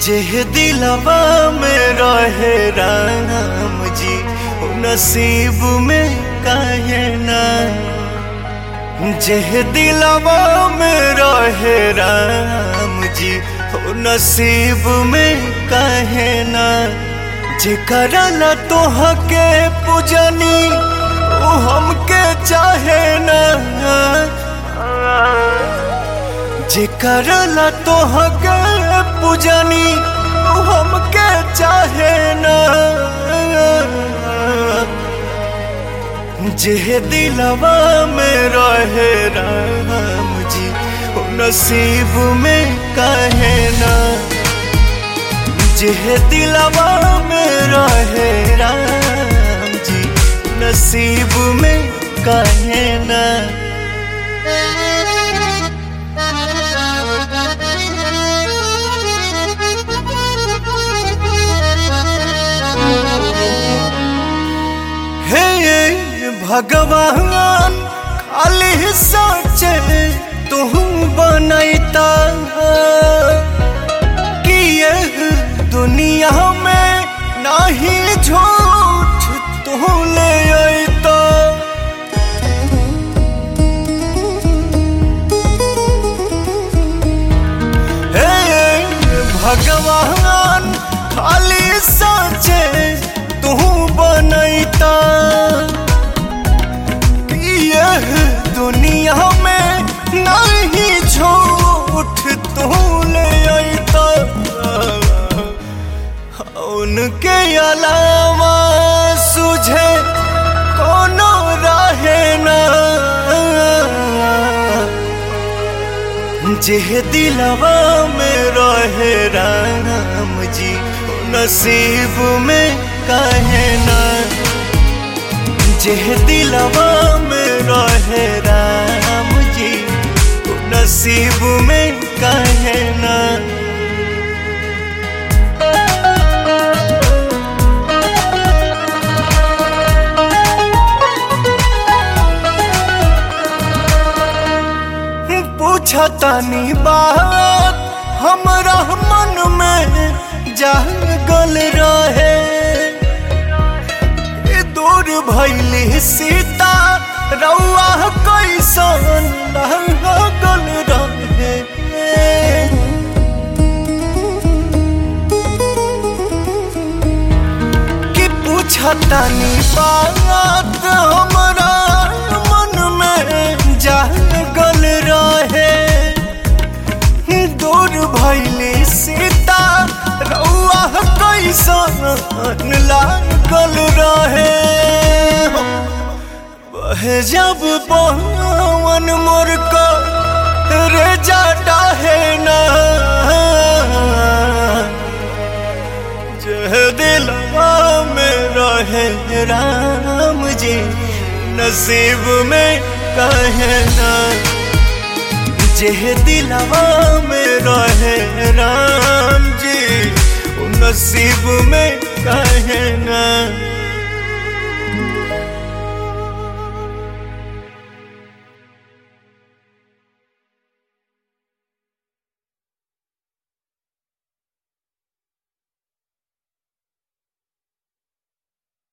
जेह दिलवा में रहे राम जी ओ नसीब में काहे ना जेह दिलवा में रहे राम जी ओ नसीब में काहे ना जेकरा ला तोहके पूजनी ओ हमके चाहे ना जेकर ला तोहके पूजनी ओ हमके चाहे ना जेह दिलवा में रहे राम जी ओ नसीब में काहे ना जेह दिलवा में रहे राम जी नसीब में काहे ना हे भगवान खाली सोचे तू बनैता कि यह दुनिया में नहीं झूठ तू ले अता हे भगवान खाली सोचे तू बनैता कि यह दुनिया में नहीं झूठ तू ले अता उनके अलावा सुझे कोनो रहे ना जेह दिलवा में रहे राम जी ओ नसीब में काहे ना जेह दिलवा में रहे राम जी ओ नसीब में काहे ना पूछतानी बात हमरा मन में जागल रहे ए दूर भैली सीता रउआ कैसन लागल रहे कि पूछतानी बात हमरा मन में जागल रहे दूर भैली सीता रउआ कैसन लागल रहे बहे जब पवन मोर रे जाटा है ना जह दिलवा में रहे राम जी नसीब में कहे ना जेह दिलवा में रहे राम जी नसीब में कहे ना